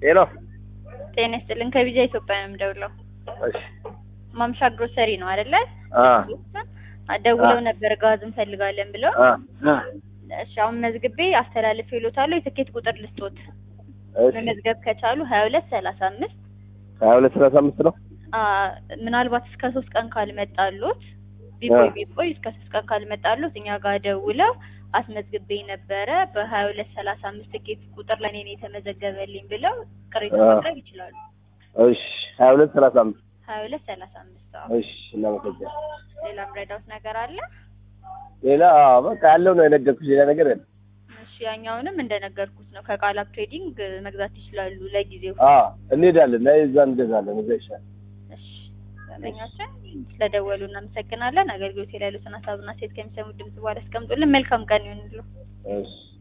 ሄሎ ጤና ይስጥልን ከቢጃ ኢትዮጵያ ነው የምደውለው። እሺ ማምሻ ግሮሰሪ ነው አይደለ? አ ደውለው ነበር ጋዝ እንፈልጋለን ብለው። አ አ እሺ አሁን መዝግቤ አስተላልፌ ይሎታለሁ። የትኬት ቁጥር ልስጦት እሺ መመዝገብ ከቻሉ ሀያ ሁለት ሰላሳ አምስት ሀያ ሁለት ሰላሳ አምስት ነው። ምናልባት እስከ ሶስት ቀን ካልመጣሉት ቢቆይ አ። ቢቆይ እስከ ሶስት ቀን ካልመጣሉት እኛ ጋር ደውለው አስመዝግቤ ነበረ በሀያ ሁለት ሰላሳ አምስት ትኬት ቁጥር ለእኔ ነው የተመዘገበልኝ ብለው ቅሬታ አ። ማቅረብ ይችላሉ። እሺ ሀያ ሁለት ሰላሳ አምስት ሀያ ሁለት ሰላሳ አምስት አዎ። እሺ እናመሰግናለን። ሌላ ምረዳውት ነገር አለ? ሌላ አዎ፣ በቃ ያለው ነው የነገርኩሽ። ሌላ ነገር የለም። እሺ ያኛውንም እንደነገርኩት ነው ከቃላብ ትሬዲንግ መግዛት ይችላሉ ለጊዜው። አ እንሄዳለን፣ ላይ እዛ እንገዛለን። እዛ ይሻላል። እሺ ደንበኛችን ስለደወሉ እናመሰግናለን። አገልግሎት ላይ ያሉትን ሀሳብና ሴት ከሚሰሙት ድምጽ በኋላ አስቀምጡልን። መልካም ቀን ይሁንልዎ። እሺ